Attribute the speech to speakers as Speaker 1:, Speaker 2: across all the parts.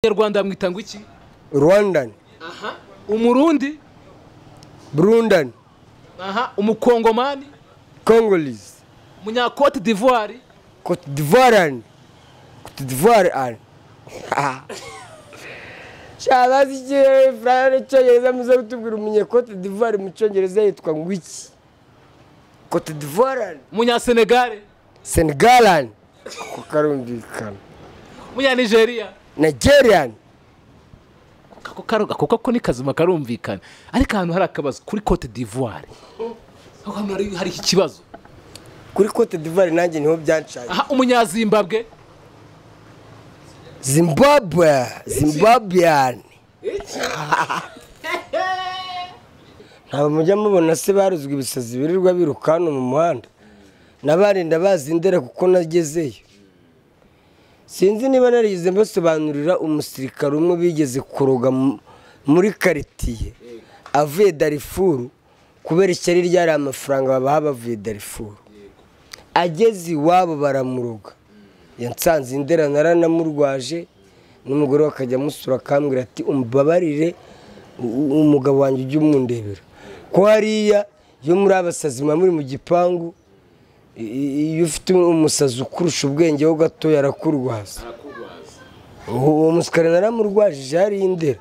Speaker 1: umunyarwanda mwita ngo iki
Speaker 2: rwandan
Speaker 1: aha umurundi
Speaker 2: burundan
Speaker 1: aha umukongomani
Speaker 2: congolese
Speaker 1: umunyakote d'ivoire
Speaker 2: cote d'ivoirean cote d'ivoirean shabazi ikirere furaya n'icyongereza muze kutubwira umunye cote d'ivoire mu cyongereza yitwa ngo iki cote d'ivoirean
Speaker 1: umunyasenegare
Speaker 2: senegalan kuko karumvikana
Speaker 1: umunyanigeria
Speaker 2: nigerian
Speaker 1: ako karoga kuko ko ni kazima karumvikana ariko ahantu hari akabazo kuri cote d'ivoire aho hantu hari- hari ikibazo
Speaker 2: kuri cote d'ivoire nanjye niho byancaye
Speaker 1: aha umunyazimbabwe
Speaker 2: zimbabwe zimbabwean ntabwo mujya mubona se baruzwa ibisazi birirwa biruka hano mu muhanda nabarinda bazindera kuko nagezeyo sinzi niba narigeze mbasobanurira umusirikare umwe bigeze kuroga mu- muri karitiye avuye darifuru kubera ishyari ryari amafaranga babaha bavuye darifuru ageze iwabo baramuruga yansanze indera naranamurwaje n'umugore we akajya amusura akambwira ati umbabarire u- umugabo wanjye ujye umundebera ko hariya iyo muri abasazi muba muri mu gipangu i- i- iyo ufite umusazi ukurusha ubwenge ho gato arakurwaza uwo uwo musikari naramurwajije hariya indera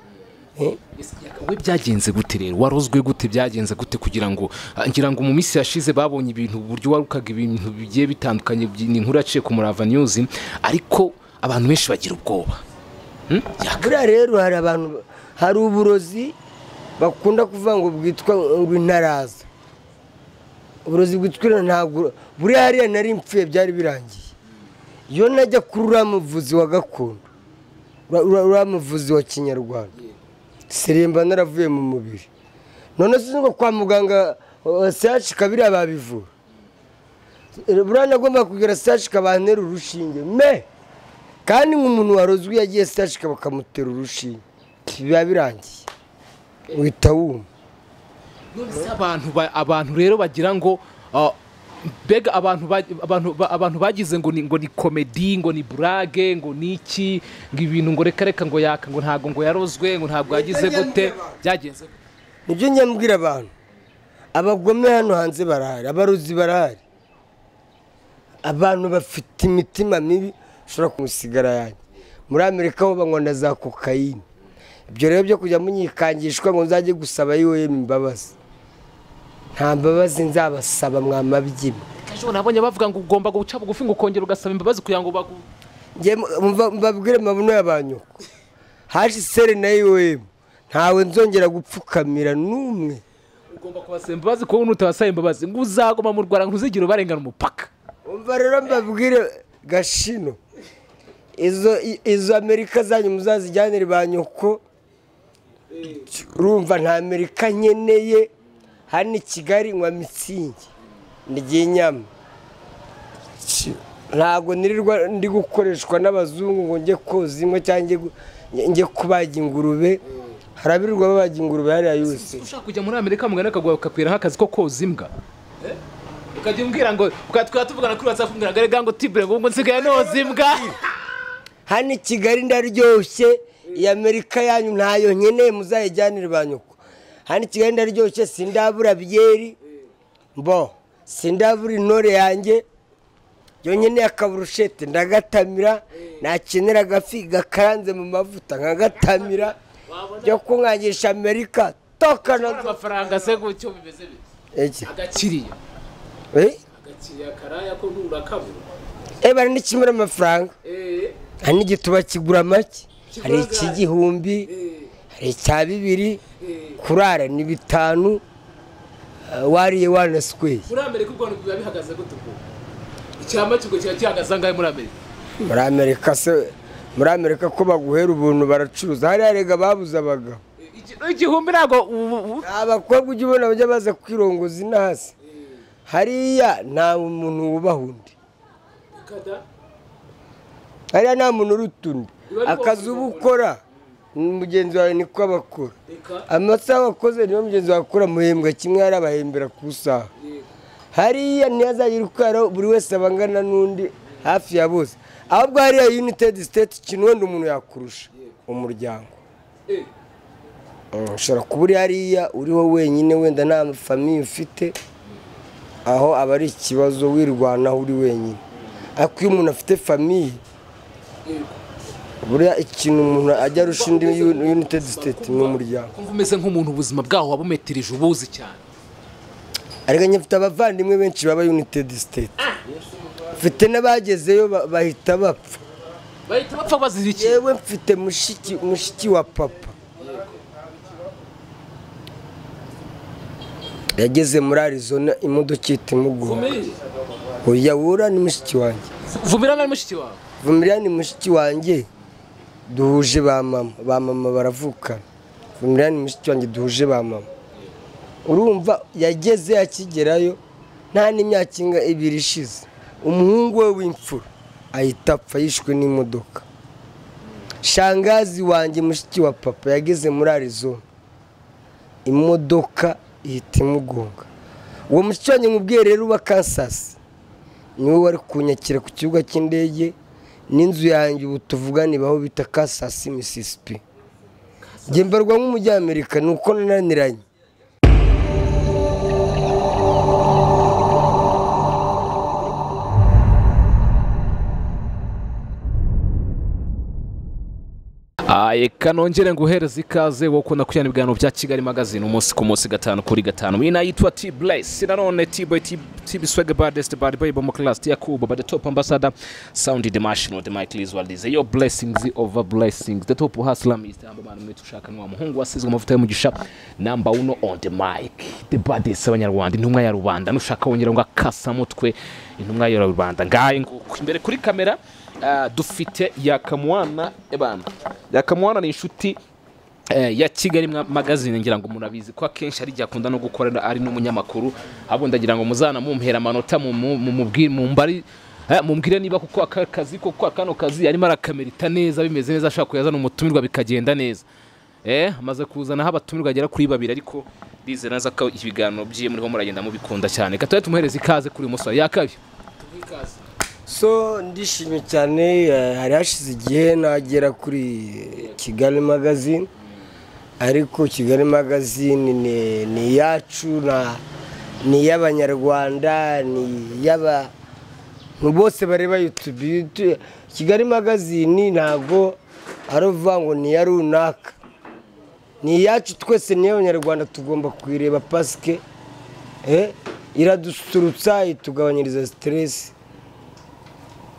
Speaker 2: Eh,
Speaker 1: we byagenze gute rero warozwe gute byagenze gute kugira ngo ah, ngira ngo mu minsi yashize babonye ibintu uburyo warukaga ibintu bigiye bitandukanye by- ni inkuru yaciye ku murava news ariko abantu benshi bagira ubwoba Hmm? Yaka.
Speaker 2: buriya rero hari abantu hari uburozi bakunda kuvuga ngo bwitwa ngo intaraza uburozi bwitwa intara ntabwo buriya hariya nari mpfuye byari birangiye iyo najya kuri uriya muvuzi wa gakondo ura- ura- uriya muvuzi wa kinyarwanda sirimba naravuye mu mubiri none sinzi ngo kwa muganga uh, sehashika biriya babivura buriya nagomba kugira sehashika bantera urushinge me kandi nk'umuntu warozwe iyo agiye sitashika bakamutera urushinge biba birangiye uhita wuma
Speaker 1: Nonese abantu ba- abantu rero bagira ngo ah, mbega abantu ba- abantu ba- abantu bagize ngo ni ngo ni komedi ngo ni burage ngo ni iki ngo ibintu ngo reka reka ngo yaka ngo ntabwo ngo yarozwe ngo ntabwo yagize gute byagenze gute?
Speaker 2: nibyo njya mbwira abantu abagome hano hanze barahari abarozi barahari abantu bafite imitima mibi ushobora kumusigara yanjye muri amerika ho banywa na za kokayine ibyo rero byo kujya munyikangishwa ngo nzajye gusaba yoyeme imbabazi nta mbabazi nzabasaba mwamabyima
Speaker 1: ejo nabonye bavuga ngo ugomba guca bugufi ngo ukongera ugasaba imbabazi kugira ngo bagu
Speaker 2: njye mva- mbabwire amabuno y'abanyoko hashi sere na iwemu ntawe nzongera gupfukamira n'umwe
Speaker 1: ugomba kubasaba imbabazi kuko nutabasaba imbabazi ngo uzagoma mu rwanda ntuzigire ubarengana umupaka
Speaker 2: umva rero mbabwire gashino izo i- izo amerika zanyu muzazijyanire ba nyoko urumva nta amerika nkeneye hano i kigali nywa mitsingi nirya inyama Ci- ntabwo nirirwa ndi gukoreshwa n'abazungu ngo njye koza inka cyangwa njye gu- njye kubaga ingurube harabirirwa babaga ingurube hariya yose
Speaker 1: ushaka kujya muri amerika mugana akaguha bakakwira nk'akazi ko koza imbwa ukajya umbwira ngo twaba tuvugana kuri watsapu ngo agaragara ngo tibure ngo ngo nsigaye noza imbwa
Speaker 2: hano i kigali ndaryoshye iyi amerika yanyu ntayo nkeneye muzayijyanire ba nyoko hano i kigali ndaryoshye sindabura byeri mbo sindabura intore yanjye iyo nkeneye akaburushete ndagatamira nakenera agafi gakaranze mu mavuta nkagatamira byo kunkangisha amerika tokana
Speaker 1: amafaranga se gutyo bimeze bite
Speaker 2: iki
Speaker 1: agakiriya
Speaker 2: eh
Speaker 1: agakiriya karaya ko nturakabura
Speaker 2: Eh, bari n'ikimura amafaranga hari n'igituba kigura make hari ik'igihumbi hari icya bibiri kurara ni bitanu eh, wariye wanasweye
Speaker 1: muri amerika ubwo biba bihagaze gute ubwo icyama kigo kiba gihagaze angahe muri amerika
Speaker 2: muri amerika se muri amerika ko baguhera ubuntu baracuruza hariya rega babuze abagabo
Speaker 1: igihumbi ntabwo ubu- ubu-
Speaker 2: nta bakobwa ujya ubona bajya baza kwirongoza inasi hariya nta muntu wubaha undi
Speaker 1: Kada.
Speaker 2: hariya nta muntu uruta undi akazi uba ukora mugenzi wawe niko abakora amasaha wakoze niyo mugenzi wawe akora muhembwa kimwe hari abahembera ku isaha hariya ntiyazagira ukara buri wese aba angana n'undi hafi ya bose ahubwo hariya united state ikintu wenda umuntu yakurusha umuryango ushobora kuba uri hariya uriho wenyine wenda nta famiye ufite aho aba ari ikibazo wirwanaho uri wenyine ariko iyo umuntu afite famiye buriya ikintu umuntu ajya arusha indi united state ni umuryango
Speaker 1: kumva umeze nk'umuntu ubuzima bwaho wabumetereje ubuzi cyane
Speaker 2: ariko nyifite abavandimwe benshi baba united state mfite n'abagezeyo ba- bahita bapfa
Speaker 1: bahita bapfa bazira iki
Speaker 2: yewe mfite mushiki mushiki wa papa yageze muri arizona imodoka ihita imugonga oya wura ni mushiki wanjye
Speaker 1: vumira na mushiki wawe
Speaker 2: vumirira ni mushiki wanjye duhuje ba mama ba mama baravukana vumirira ni mushiki wanjye duhuje ba mama urumva yageze akigerayo nta n'imyaka inga ibiri ishize umuhungu we w'imfura ahita apfa yishwe n'imodoka shangazi wanjye mushiki wa papa yageze muri arizona imodoka ihita imugonga uwo mushiki wanjye mubwiye rero uba kansasi niwe wari kunyakira ku kibuga cy'indege n'inzu yanjye ubu tuvugana ibaho bita kasasi misisipi njye mbarwa nk'umunyamerika ni uko nananiranye
Speaker 1: Ah, Reka nongere nguhereze ikaze wowe ukunda kujyana ibiganiro bya Kigali magazine umunsi ku munsi gatanu kuri gatanu iyi nayo yitwa T Bless nanone T Boy T T B Swag Baddest Bad Boy Bomb Class T Yakubu Bad Top Ambassador Sound International The Michael is World is your blessings over blessings The Top Hustler Mr. Ambamana mwe tushaka nwa muhungu wasizwe amavuta y'umugisha number 1 on the mic The Baddest abanyarwanda intumwa ya rubanda nushaka wongera ngo akasa mutwe intumwa ya rubanda ngaye nguko imbere kuri kamera ah, dufite yakamwana ebana yakamwana ni inshuti eh, ya kigali Mwa- magazine ngira ngo murabizi ko akenshi ari igihe akunda no gukorera ari n'umunyamakuru ahubwo ndagira ngo muzana mumpera amanota mu- mu- mu- mubwi- mumbari eh, mumbwire niba kuko aka kazi kuko kano kazi yarimo arakamerita neza bimeze neza ashaka kuyazana umutumirwa bikagenda neza eh amaze kuzanaho abatumirwa agera kuri babiri ariko ndizera neza ko ibiganiro byiwe muriho muragenda mubikunda cyane reka tujye tumuhereza ikaze kuri musa yakabi
Speaker 2: so ndishimye cyane eh, hari hashize igihe nagera kuri kigali magazine ariko kigali magazine ni- ni iyacu na- ni iy'abanyarwanda ni iy'aba ni bose bareba youtube YouTube- kigali magazine ntabwo ari uvuga ngo ni iya runaka ni iyacu twese niyo abanyarwanda tugomba kuyireba pasike eh, iradusurutsa itugabanyiriza siteresi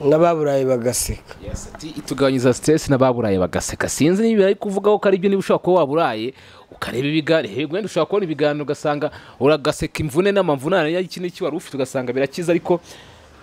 Speaker 2: n'ababuraye bagaseka
Speaker 1: Yes, ati itugabanyiriza stress n'ababuraye bagaseka sinzi niba ari kuvuga ko ari byo niba ushobora kuba waburaye ukareba ibiganiro yego wenda ushobora kubona ibiganiro ugasanga uragaseka imvune n'amavunane y'iki n'iki wari ufite ugasanga birakiza ariko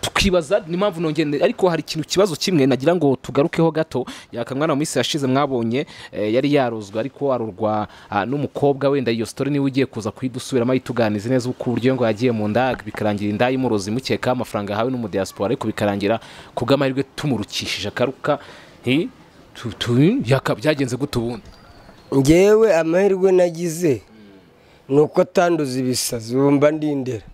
Speaker 1: tukibaza ni mpamvu nongere ariko hari ikintu kibazo kimwe nagira ngo tugarukeho gato yakamwana mu minsi yashize mwabonye eh, yari yarozwa ariko arurwa ah, n'umukobwa wenda iyo story niwe ugiye kuza kuyidusubiramo ayituganize neza ku buryo ngo yagiye mu nda bikarangira inda imurozi imukekaho amafaranga yahawe n'umudiyasipora ariko bikarangira ku bw'amahirwe tumurukishije akaruka hi, tu- tu- yaka- byagenze gute ubundi
Speaker 2: ngewe amahirwe nagize ni uko atanduza ibisazi bumva ndindera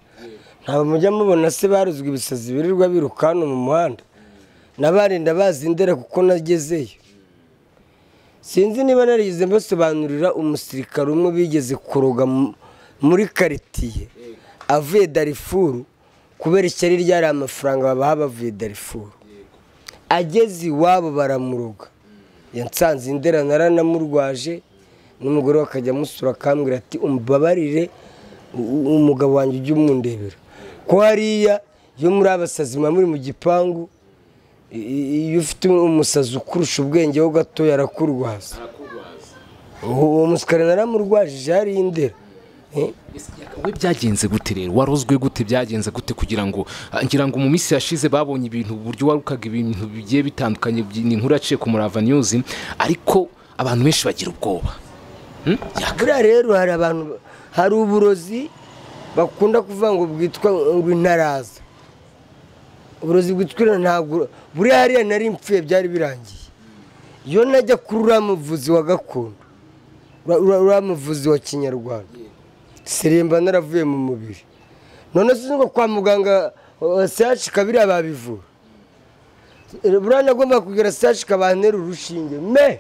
Speaker 2: ntabwo mujya mubona se baruzwa ibisazi birirwa biruka hano mu muhanda nabarinda bazi ndera kuko nagezeyo sinzi niba narigeze mbasobanurira umusirikare umwe bigeze kuroga mu- muri karitiye avuye darifuru kubera ishyari ryari amafaranga babaha bavuye darifuru ageze iwabo baramuruga yansanze indera naranamurwaje n'umugore we akajya amusura akambwira ati umbabarire u- umugabo wanjye ujye umundebera ko hariya iyo muri abasazi muba muri mu gipangu i- i- iyo ufite umusazi ukurusha ubwenge ho gatoya arakurwaza uwo uwo musikari naramurwajije hariya indera Eh?
Speaker 1: we byagenze gute rero warozwe gute byagenze gute kugira ngo ah, ngira ngo mu minsi yashize babonye ibintu uburyo warukaga ibintu bigiye bitandukanye byi- ni inkuru yaciye ku murava news ariko abantu benshi bagira ubwoba Hmm? Yaka.
Speaker 2: buriya rero hari abantu hari uburozi bakunda kuvuga ngo bwitwa ngo intaraza uburozi bwitwa intaraza ntabwo buriya hariya nari mpfuye byari birangiye iyo najya kuri uriya muvuzi wa gakondo ura- ura- uriya muvuzi wa kinyarwanda seremba naravuye mu mubiri none sinzi ngo kwa muganga sehashi kabiriya babivura buriya nagomba kugera sehashi kabantere urushinge me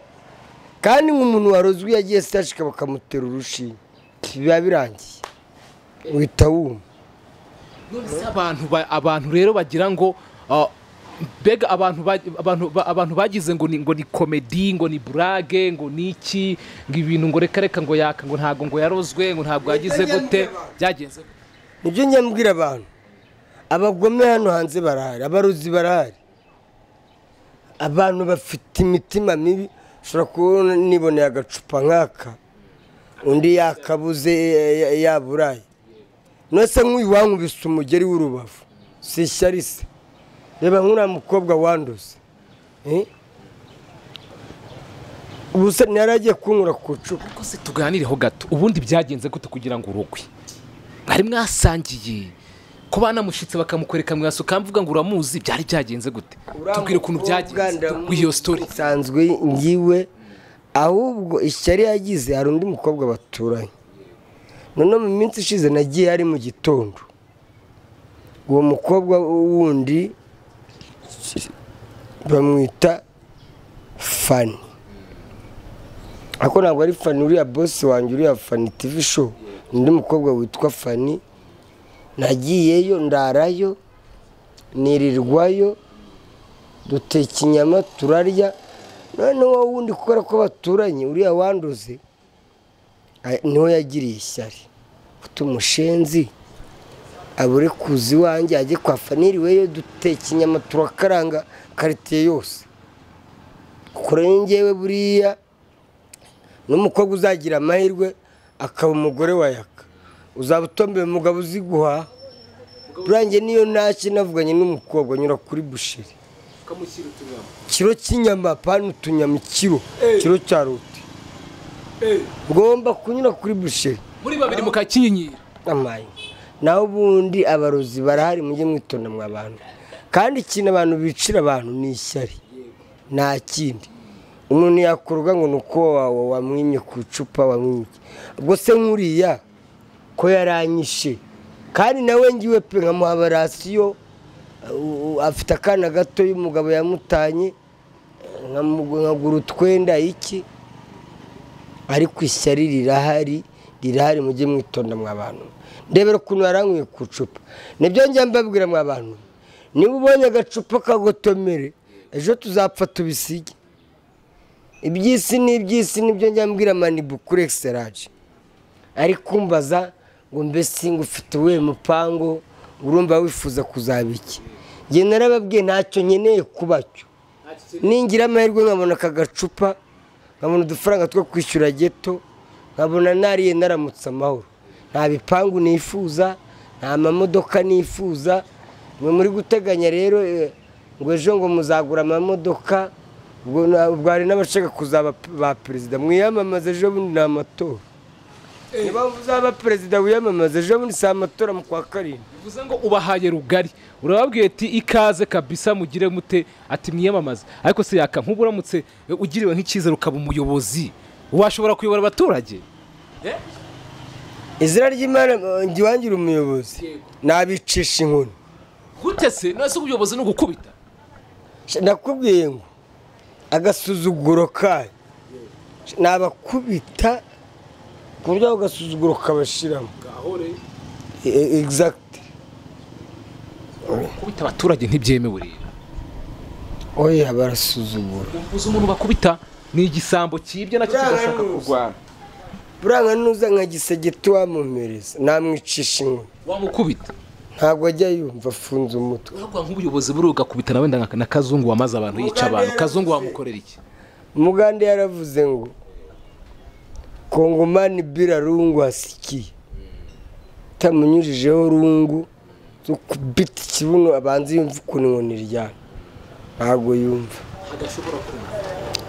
Speaker 2: kandi nk'umuntu warozwe iyo agiye sitashika bakamutera urushinge biba birangiye uhita wuma
Speaker 1: nonese abantu ba- abantu rero bagira ngo ah, mbega abantu ba- abantu ba- abantu bagize ngo ni ngo ni komedi ngo ni burage ngo ni iki ngo ibintu ngo reka reka ngo yaka ngo ntabwo ngo yarozwe ngo ntabwo yagize gute byagenze gute?
Speaker 2: nibyo njya mbwira abantu abagome hano hanze barahari abarozi barahari abantu bafite imitima mibi ushobora kubona niboneye agacupa nk'aka undi yakabuze ya- ya- yaburaye nose nk'uyu wankubise umugeri w'urubavu si ishyari se reba nk'uriya mukobwa wanduze eh? ubusa ntiyari agiye kunkura ku icupa
Speaker 1: ariko se tuganireho gato ubundi byagenze gute kugira ngo urogwe mwari mwasangiye ko banamushitse bakamukwereka mwasuka mvuga ngo uramuzi byari byagenze gute tubwire ukuntu byagenze wiyo story
Speaker 2: nsanzwe ngiwe ahubwo ishyari yagize hari undi mukobwa baturanye noneho mu minsi ishize nagiye ari mu gitondo uwo mukobwa wundi bamwita fani ariko ntabwo ari fani uriya bosi wanjye uriya fani tivi show ni undi mukobwa witwa fani nagiyeyo ndarayo nirirwayo duteka inyama turarya noneho wowe wundi kubera ko baturanye uriya wanduze a- niwe yagiriye ishyari utu mushenzi abure kuza iwanjye ajye kwa faniriweyo duteka inyama turakaranga karitiye yose kure ngewe buriya n'umukobwa uzagira amahirwe akaba umugore wa yaka uzaba utombewe umugabo uzi guhaha burangiye niyo ntacyo navuganye n'umukobwa anyura kuri busheri kiro cy'inyama pani utunyama ikiro kiro cya rote ngomba kunyura kuri busheri
Speaker 1: muri babiri mukakinyinyira
Speaker 2: amaye naho ubundi abarozi barahari mujye mwitonda mwa abantu kandi ikintu abantu bicira abantu ni ishyari nta kindi umuntu yakorwa ngo ni uko wa- wamwimye ku icupa wamwimye ubwo se nk'uriya ko yaranyishe kandi nawe ngiwe pe nkamuha rasiyo afite akana gato y'umugabo yamutanye nkamugu- nkagura utwenda iki ariko ishyari rirahari rirahari mujye mwitonda mwa bantu ndebera ukuntu yarankuye ku icupa nibyo njya mbabwira mwa bantu niba ubonye agacupa kagotomere ejo tuzapfa tubisige iby'isi n'iby'isi nibyo njya mbwira manibu kuri egiseraje ari kumbaza ngo mbese ngo ufite uwuhe mupangu urumva wifuza kuzaba iki njye narababwiye ntacyo nkeneye kuba cyo ningira amahirwe nkabona aka gacupa nkabona udufaranga two kwishyura geto nkabona nariye naramutse amahoro nta bipangu nifuza nta mamodoka nifuza mwe muri guteganya rero eh, ngo ejo ngo muzagura amamodoka ubwo na- ubwo hari n'abashaka kuzaba p- ba perezida mwiyamamaza ejo bundi ni amatora niba uzaba perezida wiyamamaza ejo bundi si amatora mu kwa karindwi
Speaker 1: bivuze ngo ubahaye rugari urababwiye ati ikaze kabisa mugire mute ati mwiyamamaze ariko se yaka nk'ubu uramutse eh, ugiriwe nk'icyizere ukaba umuyobozi washobora kuyobora abaturage
Speaker 2: izina ry'imana eh, njye iwangira umuyobozi nabicisha inkoni
Speaker 1: gute se none se ubuyobozi ni ugukubita
Speaker 2: Sh- nakubwiye ngo agasuzuguro kayo Sh- nabakubita ku buryo ako gasuzuguro kabashiramo E- e- exact
Speaker 1: gukubita abaturage ntibyemewe rero
Speaker 2: oya barasuzugura
Speaker 1: uzi umuntu bakubita ni igisambo cyibye nacyo kigashaka kurwana
Speaker 2: buranga nuza nka gisegeti wamumereza namwicisha inkoni
Speaker 1: wamukubita
Speaker 2: ntabwo ajya yumva afunze umutwe
Speaker 1: uravuga nk'ubuyobozi buriya ugakubita na wenda nka na kazungu wamaze abantu yica abantu kazungu wamukorera iki
Speaker 2: umugande yaravuze ngo kongomani bila rungu hasikiye utamunyujijeho rungu zo kubita ikibuno abanza yumva ukuntu inkoni iryana ntabwo yumva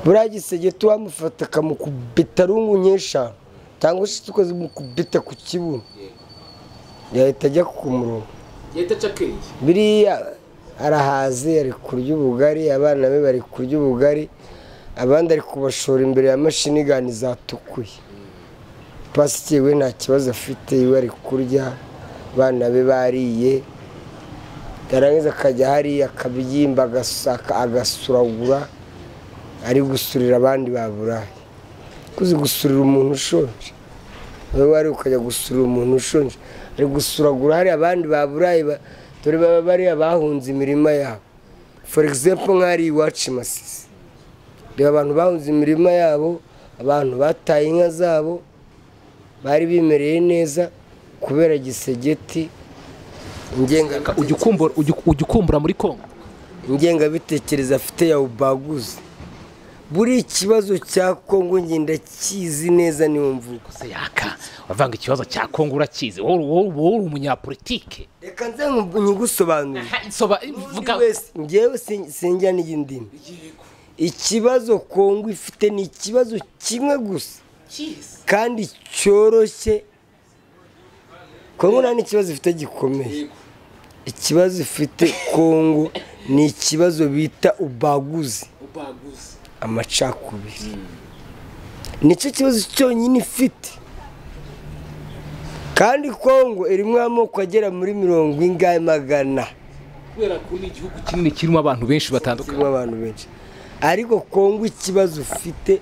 Speaker 2: buriya gisegeti wamufata akamukubita rungu nk'eshanu cyangwa ushize ukwezi mukubita ku kibuno yahita ajya ku murongo
Speaker 1: yahita aca akenge
Speaker 2: biriya arahaze ari kurya ubugari abana be bari kurya ubugari abandi ari kubashora imbere ya mashini gani zatukuye pasikiye we nta kibazo afite iwe ari kurya abana be bariye yarangiza akajya hariya akabyimba agasa- agasuragura ari gusurira abandi baburaye kuzi gusurira umuntu ushonje wowe wari ukajya gusurira umuntu ushonje ari gusuragura hari abandi baburaye ba- dore baba bariya bahunze imirima yabo for example nk'ari iwacu i masisi reba abantu bahunze imirima yabo abantu bataye inka zabo bari bimereye neza kubera gisegeti
Speaker 1: Ka-
Speaker 2: ingengabitekerezo
Speaker 1: ujya ukumbura- ujya- ujya ukumbura muri kongo
Speaker 2: ingengabitekerezo afite ya ubaguze buri kibazo cya kongo njye ndakizi neza niyo mvugo
Speaker 1: Se yaka wavanga ikibazo cya kongo urakizi wowe wowe- wowe uri umunyapolitike
Speaker 2: reka nze nku- nyigusobanurire
Speaker 1: soba
Speaker 2: buri
Speaker 1: vuga
Speaker 2: wese ngewe sin- sinjya n'iy'indimi ikibazo kongo ifite ni ikibazo kimwe gusa kandi cyoroshye kongo nta n'ikibazo ifite gikomeye ikibazo ifite kongo ni ikibazo bita ubaguzi amacakubiri nicyo kibazo cyonyine ifite kandi kongo irimo amoko agera muri mirongo ingahe magana
Speaker 1: kubera ko ni igihugu kinini kirimo abantu benshi batandukanye
Speaker 2: kirimo abantu benshi ariko kongo ikibazo ufite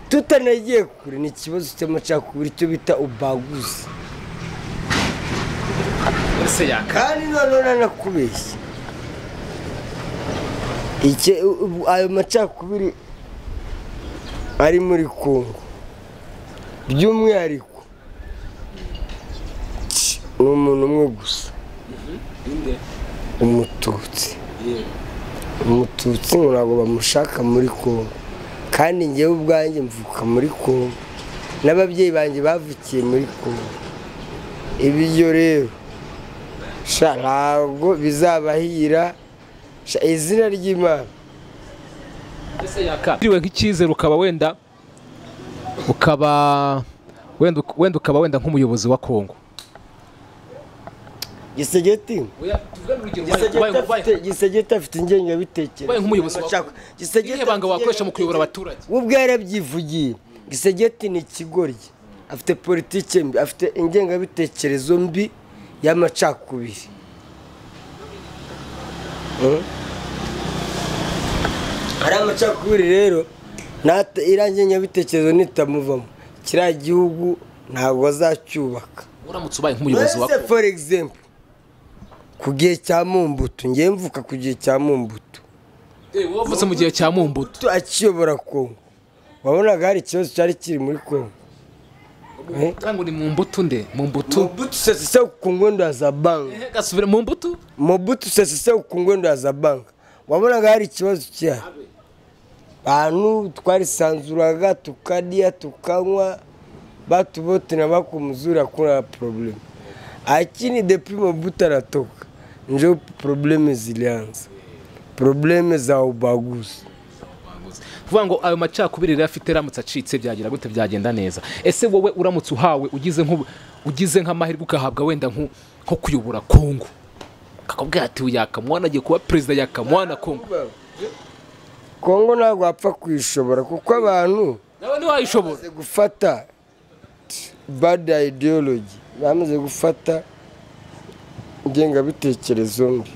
Speaker 2: tutanagiye kure ni ikibazo cy'amacakubiri cyo bita ubaguzi
Speaker 1: se yaka
Speaker 2: kandi noneho nanakubeshye Ike- ubu- ayo macakubiri ari muri kongo by'umwihariko ni umuntu umwe gusa umututsi umututsi ngo ntabwo bamushaka muri kongo kandi ngewe ubwanjye mvuka muri kongo n'ababyeyi banjye bavukiye muri kongo ibyo rero sha ntabwo bizabahira sha izina ry'imana
Speaker 1: se yaka ugiriwe nk'icyizere ukaba wenda ukaba wenda wenda ukaba wenda nk'umuyobozi wa kongo
Speaker 2: gisegeti Gisegeti afite- gisegeti afite ingengabitekerezo
Speaker 1: Ubaye nk'umuyobozi wa-
Speaker 2: Amacakwa- Gisegeti
Speaker 1: Irihe banga
Speaker 2: afite
Speaker 1: wakoresha mu kuyobora abaturage?
Speaker 2: ingengabitekerezo. we ubwe yarabyivugiye gisegeti ni ikigoryi afite politike mbi afite ingengabitekerezo mbi y'amacakubiri Mm. ari amacakubiri rero nata- iriya ngengabitekerezo nitamuvamo kiriya gihugu ntabwo azacyubaka
Speaker 1: uramutse ubaye nk'umuyobozi wa
Speaker 2: Mwese for example ku gihe cya mumbutu ngewe mvuka ku gihe cya mumbutu
Speaker 1: kongo wavutse mu gihe cya mumbuto
Speaker 2: Tu- akiyobora kongo wabonaga hari ikibazo cyari kiri muri kongo Eh?
Speaker 1: ngo ni mumbuto nde mumbuto
Speaker 2: mubutu sese ku ngwendo ya za banka
Speaker 1: gasubira mumbuto
Speaker 2: mubutu sese ku ngwendo ya za banka wabonaga hari ikibazo cyari bantu twarisanzuraga tukarya tukanywa batubote na bakumuzura kuna probleme akini depuis mobutu anatoka njo probleme zilianza probleme za ubaguzi
Speaker 1: kuvuga ngo ayo macakubiri rero afite aramutse acitse byagira gute byagenda neza ese wowe uramutse uhawe ugize nk'ubu ugize nk'amahirwe ugahabwa wenda nko nko kuyobora kongo kakabwira ati uyu yakamwana agiye kuba perezida yakamwana kongo
Speaker 2: kongo ntabwo wapfa kuyishobora kuko abantu
Speaker 1: nawe ntiwayishobora
Speaker 2: bamaze gufata bad ideology bamaze gufata ingengabitekerezo mbi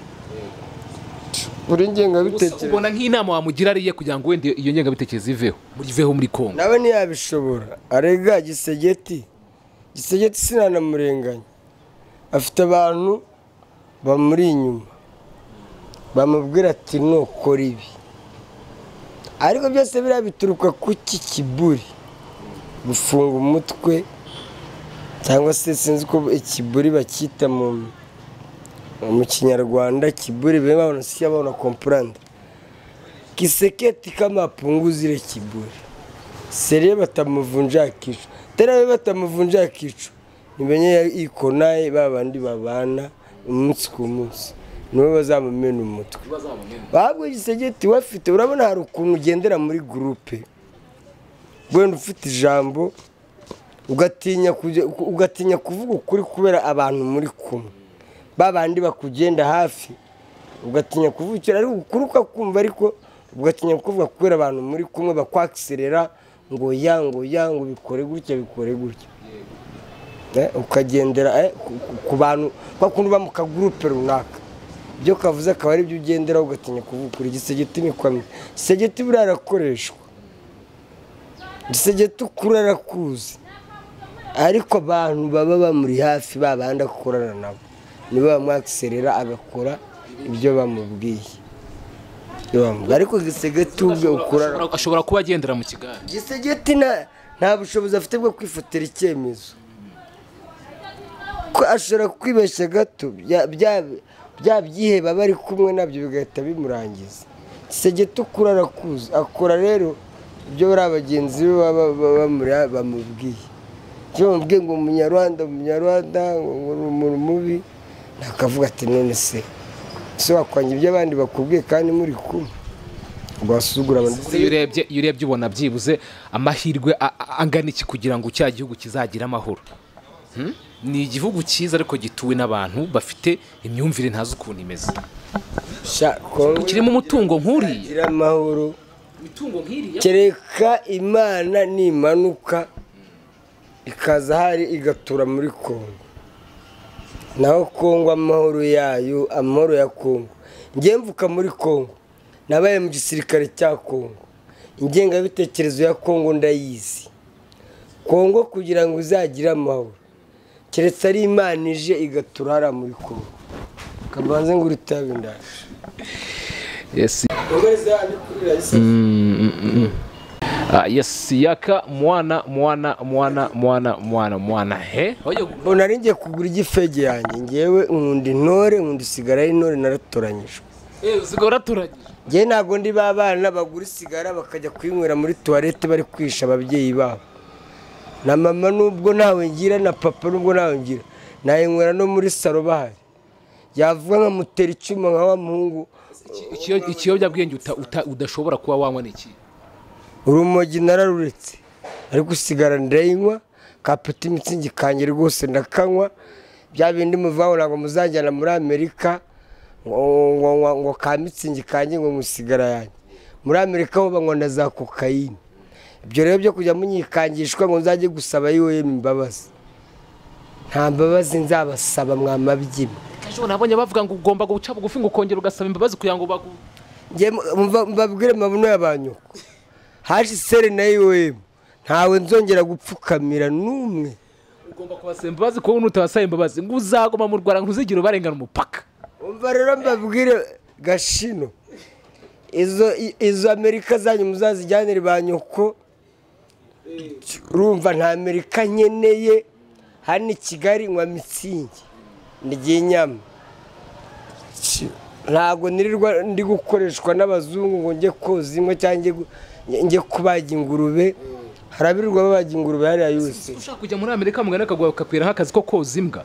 Speaker 2: buri
Speaker 1: Gusa
Speaker 2: ngengabitekerezo
Speaker 1: ubona nk'inama wamugira ariye kugira ngo wenda iyo ngengabitekerezo iveho muriveho muri kongo
Speaker 2: nawe ntiyabishobora arega gisegeti gisegeti sinanamurenganya afite abantu bamuri inyuma bamubwira ati nukora ibi ariko byose biriya bituruka ku ki kiburi gufunga umutwe cyangwa se sinzi ko ikiburi bacyita mu mu kinyarwanda kiburi bebe babona siya babona kompurande kiseketi kamapunguzi ile kiburi seriye batamuvunja akicu tera we batamuvunja akicu nibenye ikonaye babandi babana umunsi ku munsi niwe bazamumena umutwe babwo gisegeti wafite urabona hari ukuntu ugendera muri gurupe wenda ufite ijambo ugatinya kujya- ugatinya kuvuga ukuri kubera abantu muri kumwe babandi bakugenda hafi ugatinya kuvuga icyo ariko ukuri ukakumva ariko ugatinya kuvuga kubera abantu muri kumwe bakwakiserera ngo ya ngo ya ngo bikore gutya bikore gutya Eh, ukagendera eh, ku- ku- ku bantu kwa kundi uba mu kagurupe runaka ibyo kavuze akaba aribyo ugenderaho ugatinya kuvuga ukuri igisegeti ni kwamye isegeti buriya arakoreshwa dusege tukura arakuzi ariko abantu baba bamuri hafi babanda gukorana nabo nibo bamwakiserera agakora ibyo bamubwiye Ibyo bamubwiye. ariko igisege tubwe ukura arakuzi.
Speaker 1: Ashobora- ashobora kuba agendera mu kigare
Speaker 2: gisegeti nta nta bushobozi afite bwo kwifatira icyemezo ko ashobora kwibeshya gato bya- bya- bya byiheba bari kumwe nabyo bigahita bimurangiza gisegeti ukura arakuzi akora rero ibyo bariya bagenzi be baba baba bamuri- bamubwiye icyo bamubwiye ngo umunyarwanda umunyarwanda ngo uri umuntu mubi nakavuga ati none se ese wakwanga ibyo abandi bakubwiye kandi muri kumwe rwasuzugura abantu
Speaker 1: iyo urebye iyo urebye ubona byibuze amahirwe a- a- angana iki kugira ngo cya gihugu kizagira amahoro Hmm? ni igihugu cyiza ariko gituwe n'abantu bafite imyumvire ntazi ukuntu imeze
Speaker 2: sha kongo
Speaker 1: kirimo umutungo nk'uriya
Speaker 2: gira amahoro
Speaker 1: imitungo nk'iriya
Speaker 2: kereka imana nimanuka ikaza hari igatura muri kongo naho kongo amahoro yayo amahoro ya kongo njye mvuka muri kongo nabaye mu gisirikare cya kongo ingengabitekerezo ya kongo ndayizi kongo kugira ngo izagire amahoro keretse ari imana ije igatura hariya muri kongo kabanze ngo uritabe indaje
Speaker 1: Yes. Ah, yes yaka mwana mwana mwana mwana mwana mwana he oyo
Speaker 2: mbona ari ngiye kugura igifege yanjye ngewe nkunda intore nkunda isigara ari intore naratoranyijwe
Speaker 1: zigora turanye
Speaker 2: ngewe ntabwo ndi ba bana bagura isigara bakajya kuyinywera muri tuwarete bari kwisha ababyeyi babo na mama nubwo ntawe ngira na papa nubwo ntawe ngira nayinywera no muri saro bahari yavuga nkamutera icyuma nka wa muhungu
Speaker 1: Ikiyo- ikiyobyabwenge uta- uta- udashobora kuba wanywa ni iki
Speaker 2: urumogi nararuretse ariko usigara ndayinywa kapeti imitsingi kange rwose ndakanywa bya bindi muvahura ngo muzajyana muri amerika ngo ngo ngo ngo ka mitsingi kange ngo musigara yanjye muri amerika ho banywa na za kokayine ibyo rero byo kujya munyikangishwa ngo nzajye gusaba yoye imbabazi nta mbabazi nzabasaba mwamabyina
Speaker 1: ejo nabonye bavuga ngo ugomba guca bugufi ngo ukongera ugasaba imbabazi kugira ngo bagu
Speaker 2: Njye mva- mbabwire mabuno y'abanyoko haje iseri na yowe ntawe nzongera gupfukamira n'umwe
Speaker 1: ugomba kubasaba imbabazi kuko nutabasaba imbabazi ngo uzagoma mu rwanda ntuzigire ubarengana umupaka
Speaker 2: umva rero mbabwire gashino izo i- izo amerika zanyu muzazijyanire ba nyoko urumva nta amerika nkeneye hano i kigali nywa mitsingi ndya inyama Ki- ntabwo nirirwa ndi gukoreshwa n'abazungu ngo njye koza inka cyangwa njye gu- njye kubaga ingurube harabirirwa babaga ingurube hariya yose
Speaker 1: ushaka kujya muri amerika mugana akaguha bakakwira nk'akazi ko koza imbwa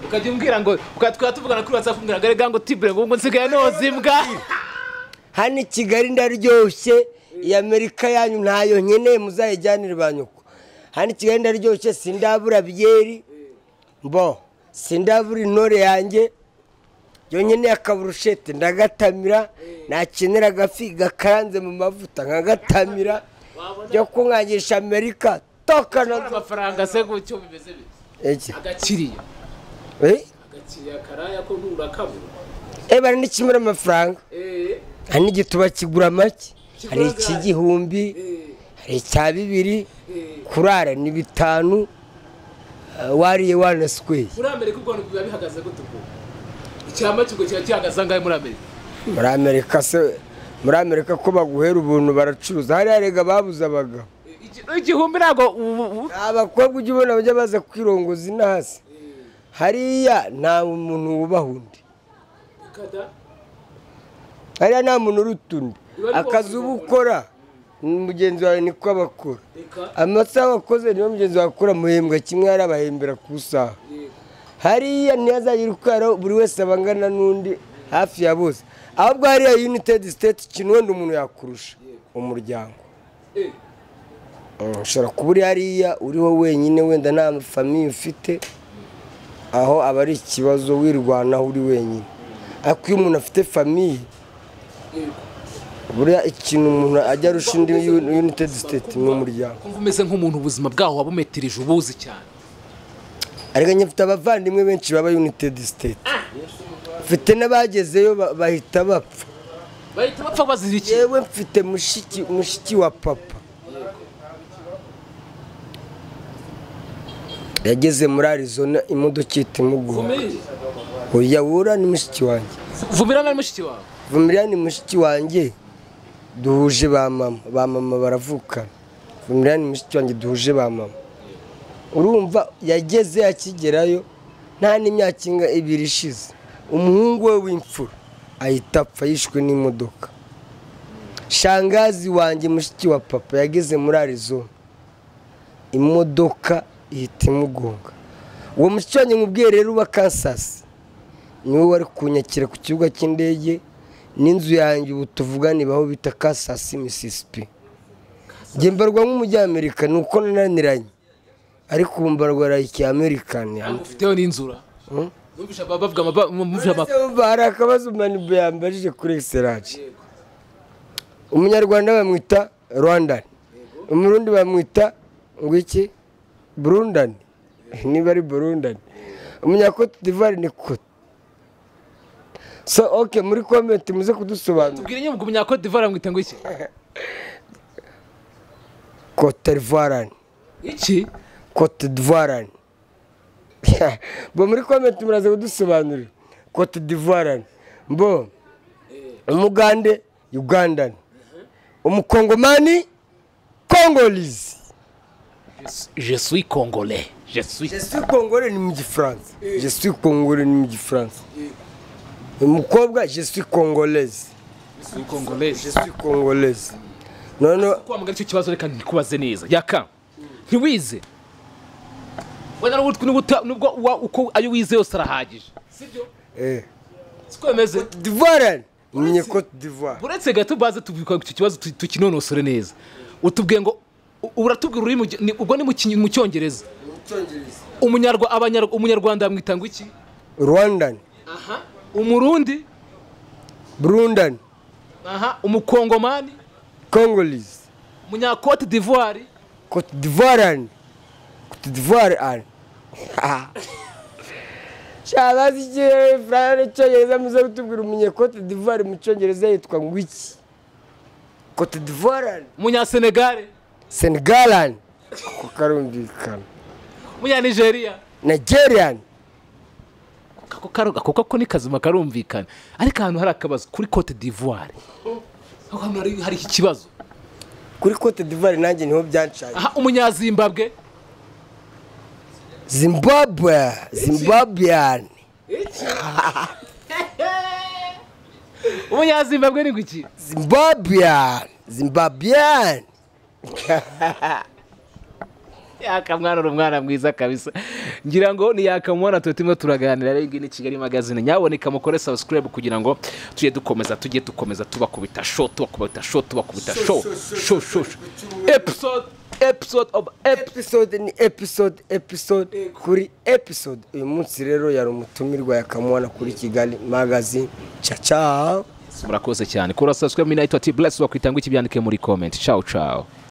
Speaker 1: ukajya umbwira ngo twaba tuvugana kuri watsapu mbwira ngo erega ngo tibure ngo ngo nsigaye noza imbwa
Speaker 2: hano i kigali ndaryoshye iyi amerika yanyu ntayo nkeneye muzayijyanire ba nyoko hano i kigali ndaryoshye sindabura byeri mbo sindabura intore yanjye yonyine akaburushete ndagatamira nakenera agafi gakaranze mu mavuta nkagatamira byo kunkangisha amerika tokana
Speaker 1: amafaranga se gutyo bimeze bite
Speaker 2: ege
Speaker 1: agakiriya
Speaker 2: eh
Speaker 1: agakiriya karaya ko nturakabura
Speaker 2: Eh, bari n'ikimura amafaranga hari n'igituba kigura make hari ik'igihumbi hari icya bibiri kurara ni bitanu eh, wariye wanasikweye
Speaker 1: muri amerika ubwo bintu biba bihagaze gute ubwo icyamba cy'ubwo kiba gihagaze angahe muri amerika
Speaker 2: muri amerika se muri amerika ko baguhera ubuntu baracuruza hariya rega babuze abagabo
Speaker 1: igihumbi ntabwo ubu- ubu-
Speaker 2: nta bakobwa ujya ubona bajya baza kwirongoza intasi hariya nta muntu wubaha undi
Speaker 1: Kada.
Speaker 2: hariya nta muntu uruta undi akazi uba ukora mugenzi wawe niko abakora
Speaker 1: reka
Speaker 2: amasaha wakoze niyo mugenzi wakora muhembwa kimwe hari abahembera ku isaha hariya ntihazagira ukara buri wese aba angana n'undi hafi ya bose ahubwo hariya united state ikintu wenda umuntu yakurusha umuryango Mm, ushobora kuba uri hariya uriho wenyine wenda nta famiye ufite aho aba ari ikibazo wirwanaho uri wenyine ariko iyo umuntu afite famiye buriya ikintu umuntu ajya arusha undi united state ni umuryango
Speaker 1: kumva umeze nk'umuntu ubuzima bwaho wabumetereje ubuzi cyane
Speaker 2: ariko njye mfite abavandimwe benshi baba united state mfite n'abagezeyo ba- bahita bapfa
Speaker 1: bahita bapfa bazira iki
Speaker 2: yewe mfite mushiki mushiki wa papa yageze muri arizona imodoka ihita imugonga oya wura ni mushiki wanjye
Speaker 1: vumirana na mushiki wawe
Speaker 2: vumiriyani ni mushiki wanjye duhuje ba mama ba mama baravukana vumiriyani ni mushiki wanjye duhuje ba mama urumva yageze akigerayo nta n'imyaka inga ibiri ishize umuhungu we w'imfura ahita apfa yishwe n'imodoka shangazi wanjye mushiki wa papa yageze muri arizona imodoka ihita imugonga uwo mushiki wanjye mubwiye rero uba kansasi niwe wari kunyakira ku kibuga cy'indege n'inzu yanjye ubu tuvugane baho bita kasasi misisipi njye mbarwa nk'umunyamerika ni uko nananiranye ariko ubu mbarwa like amerikani
Speaker 1: ufiteho n'inzura numvise bavuga ama- numvise ama-
Speaker 2: hari akabazo manibu yambajije kuri egiseraje umunyarwanda bamwita rwandani umurundi bamwita ngo iki burundani niba ari burundani umunyakote divari ni kote so oke muri komenti muze kudusobanura
Speaker 1: tubwire nyine ngo umunyakode divari amwita ngo iki
Speaker 2: kote divarani
Speaker 1: iki
Speaker 2: kote divarani bo muri komenti muraza kudusobanurira kote divarani bo umugande ugandani umukongomani kongolizi
Speaker 1: je suis congolais je suis
Speaker 2: jesu kongore ni mu gifaransa jesu kongore ni mu gifaransa umukobwa jesu kongolezi
Speaker 1: congolais
Speaker 2: jesu kongolezi noneho
Speaker 1: kwamagana icyo kibazo reka ntikubaze neza yaka ntiwize wenda n'ubu twe- n'ubu ta- n'ubwo wa- uko ayo wize yose arahagije
Speaker 2: eh,
Speaker 1: siko bimeze
Speaker 2: Cote d'Ivoire ni Cote d'Ivoire
Speaker 1: uretse gato baze tubikora icyo kibazo tu- tukinonosore neza utubwiye ngo u- uratubwira ururimi uge- ni- ubwo ni mu Kinyi- mu cyongereza umunyarwa abanyarwa umunyarwanda bamwita ngo iki
Speaker 2: Rwandan
Speaker 1: aha umurundi
Speaker 2: Burundan
Speaker 1: aha umukongomani
Speaker 2: Congolese
Speaker 1: umunyakote d'ivoire
Speaker 2: Cote d'Ivoire Cote d'Ivoire an shabazi ikirere furayane cyongereza muze kutubwira umunye Cote d'Ivoire mu cyongereza yitwa ngo iki Cote d'Ivoire
Speaker 1: umunyasenegale
Speaker 2: Senegalan ko karumvikana
Speaker 1: umunyanigeria
Speaker 2: Nigerian
Speaker 1: ako karoga kuko ko ni kazima karumvikana ariko ahantu hari akabazo kuri cote d'ivoire aho hantu hari hari ikibazo
Speaker 2: kuri Cote d'Ivoire nanjye niho byancaye
Speaker 1: aha umunyazimbabwe
Speaker 2: Zimbabwe Zimbabwean
Speaker 1: umunyazimbabwe ni guki
Speaker 2: Zimbabwean Zimbabwean
Speaker 1: yakamwana uri umwana mwiza kabisa ngira ngo ni yakamwana tuba turimo turaganira rero iyi ni kigali magazine nyaboneka mukore subscribe kugira ngo tujye dukomeza tujye dukomeza tubakubita show tubakubita show tubakubita show show show show. episode episode of ep
Speaker 2: episode ni episode episode kuri episode uyu munsi rero yari umutumirwa yakamwana kuri kigali magazine caca
Speaker 1: murakoze cyane kora subscribe minayitwa ati bless wakwitanga iki byandike muri comment ciao ciao